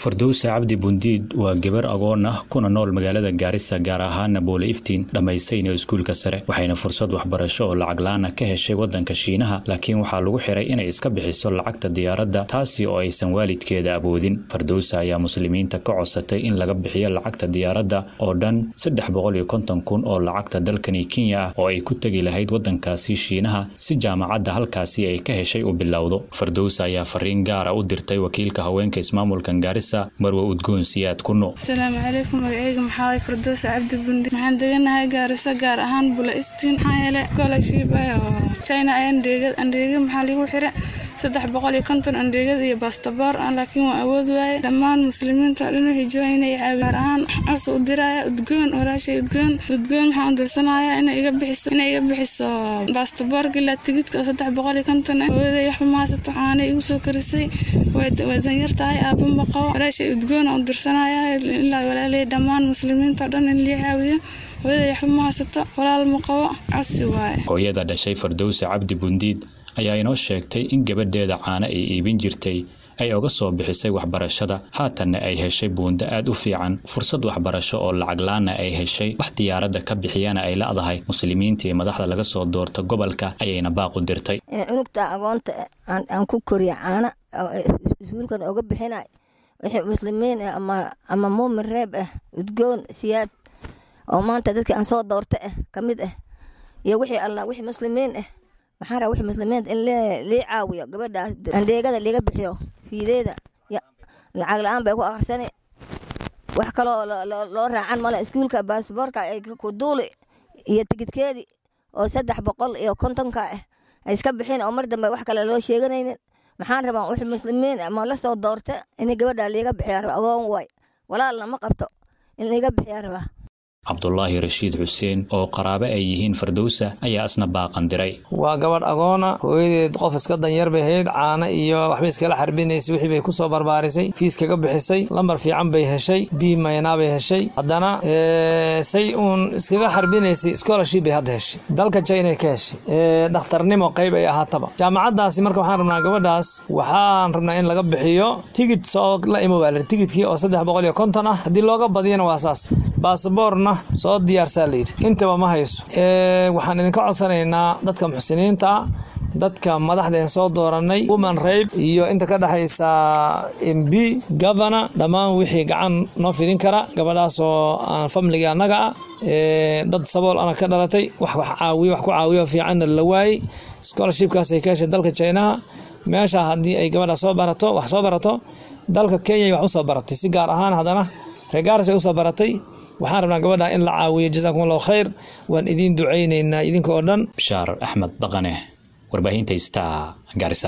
fardowse cabdi bundiid waa gabar agoon ah kuna nool magaalada gaarisa gaar ahaana boole iftiin dhammaysayna iskuulka sare waxayna fursad waxbarasho oo lacag la-aana ka heshay waddanka shiinaha laakiin waxaa lagu xiray inay iska bixiso lacagta diyaaradda taasi oo aysan waalidkeeda awoodin fardowse ayaa muslimiinta ka codsatay in laga bixiyo lacagta diyaaradda oo dhan saddex boqol iyo konton kun oo lacagta dalkani kenya ah oo ay ku tegi lahayd waddankaasi shiinaha si jaamacadda halkaasi ay ka heshay u bilowdo fardowse ayaa fariin gaara u dirtay wakiilka haweenka ismaamulkan gaarisa marwa udgoon siyaad kuno asalaamu calaykum magaceyga maxaa waay fardowse cabdi bundi waxaan deganahay gaarisa gaar ahaan bula iftiin maxaa yeele scholarship oo china ayaan dheegad andheega maxaa ligu xira saddex boqol iyo konton andheegada iyo bastaboor ah laakiin waan awood waaye dhammaan muslimiinta dhan waxay joogaan inay caawi gaar ahaan cas u diraya udgoon walaashay udgoon udgoon waxaan u dirsanaya inay iga bixiso inay iga bixiso bastaboorka ilaa tigidka oo saddex boqol iyo konton ah hooyaday waxba ma haysato caanay igu soo karisay way danyar tahay aabanba qabo walaashay udgoon aan u dirsanaya ilaa walaalay dhammaan muslimiinta dhan in lii caawiyo hooyaday waxba ma haysato walaal ma qabo casi waaye hooyada dhashay fardowse cabdi bundiid ayaa inoo sheegtay in gabadheeda caano ay iibin jirtay ay oga soo bixisay waxbarashada haatanna ay heshay buundo aad u fiican fursad waxbarasho oo lacag la-aana ay heshay wax diyaaradda ka bixiyana ay la'dahay muslimiinta iyo madaxda laga soo doorta gobolka ayayna baaq u dirtay cunugta agoonta aan ku koriya caana iskuulkan oga bixinay wixii muslimiin ah ama muumin reeb ah udgoon siyaad oo maanta dadkii aan soo doorta ah ka mid ah iyo wixii allah wixii muslimiin ah waxaan rabaa wixii muslimiinta in lii caawiyo gabadhaas andheegada liiga bixiyo fiideeda lacag la-aan bay ku akhrisani wax kaloo loo raacan male iskuulka baasboorka ay ku duuli iyo tigidkeedii oo saddex boqol iyo kontonka ah ay iska bixin oo mar dambe wax kale loo sheeganaynin maxaan rabaa wixii muslimiin ma la soo doorta in gabadhaa liiga bixiyaa rabaa agoon waay walaalna ma qabto in liiga bixiyaa rabaa cabdulaahi rashiid xuseen oo qaraabo ay yihiin fardowsa ayaa isna baaqan diray waa gabadh agoona hooyadeed qof iska danyar bay hayd caano iyo waxbay iskala xarbinaysay wixii bay kusoo barbaarisay fiis kaga bixisay lambar fiican bay heshay bii maynaa bay heshay haddana say uun iskaga xarbinaysay scholarship bay hadda heshay dalka china ka heshay dhakhtarnimo qayb ay ahaataba jaamacaddaasi marka waxaan rabnaa gabadhaas waxaan rabnaa in laga bixiyo tigid soo la imo baa tigidkii oo saddex boqol iyo konton ah haddii looga badiyana waa saas baasaboorna soo diyaarsaa layidhi intaba ma hayso waxaan idinka codsanaynaa dadka muxsiniinta ah dadka madaxdeen soo dooranay woman rayb iyo inta ka dhexaysa m b governor dhammaan wixii gacan noo fidin kara gabadhaasoo aan famliga annaga ah dad sabool ana ka dhalatay wax wax caawiyo wax ku caawiyo fiicanna la waayey scholarshipkaasay ka heshay dalka chinaha meesha haddii ay gabadha soo barato wax soo barato dalka kenya wax usoo baratay si gaar ahaan haddana reegaaris bay usoo baratay waxaan rabnaa gabadha in la caawiyo jasaakum allahu khayr waan idiin ducaynaynaa idinka oo dhan bishaar axmed dhaqane warbaahinta star gaarisa